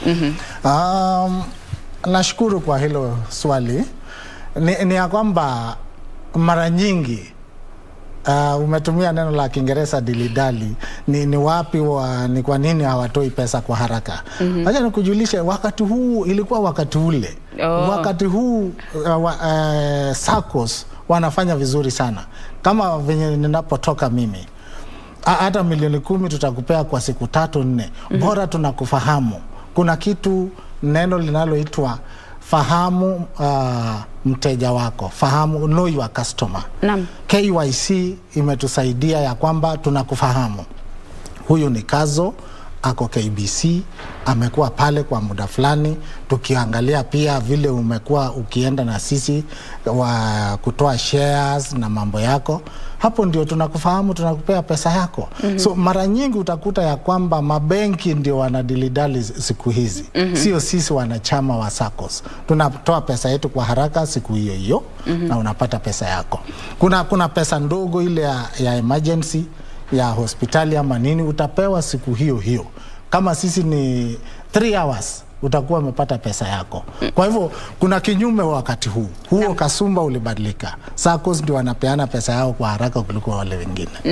Um, nashukuru kwa hilo swali. Ni, ni ya kwamba mara nyingi uh, umetumia neno la Kiingereza dilidali. Ni, ni wapi wa, ni kwa nini hawatoi pesa kwa haraka? Acha nikujulishe, wakati huu ilikuwa wakati ule Oh. wakati huu uh, wa, uh, SACCOS wanafanya vizuri sana kama venye ninapotoka mimi Ha- hata milioni kumi tutakupea kwa siku tatu nne, bora tunakufahamu. Kuna kitu neno linaloitwa fahamu uh, mteja wako, fahamu know your customer. Naam. KYC imetusaidia ya kwamba tunakufahamu huyu ni Kazo ako KBC, amekuwa pale kwa muda fulani, tukiangalia pia vile umekuwa ukienda na sisi wa kutoa shares na mambo yako, hapo ndio tunakufahamu, tunakupea pesa yako. So mara nyingi utakuta ya kwamba mabenki ndio wanadilidali siku hizi, sio sisi wanachama wa SACCOS. Tunatoa pesa yetu kwa haraka siku hiyo hiyo na unapata pesa yako. Kuna, kuna pesa ndogo ile ya, ya emergency ya hospitali ama nini utapewa siku hiyo hiyo. Kama sisi ni 3 hours utakuwa umepata pesa yako. Kwa hivyo kuna kinyume wakati huu huo, kasumba ulibadilika. SACCOS ndio wanapeana pesa yao kwa haraka kuliko wale wengine.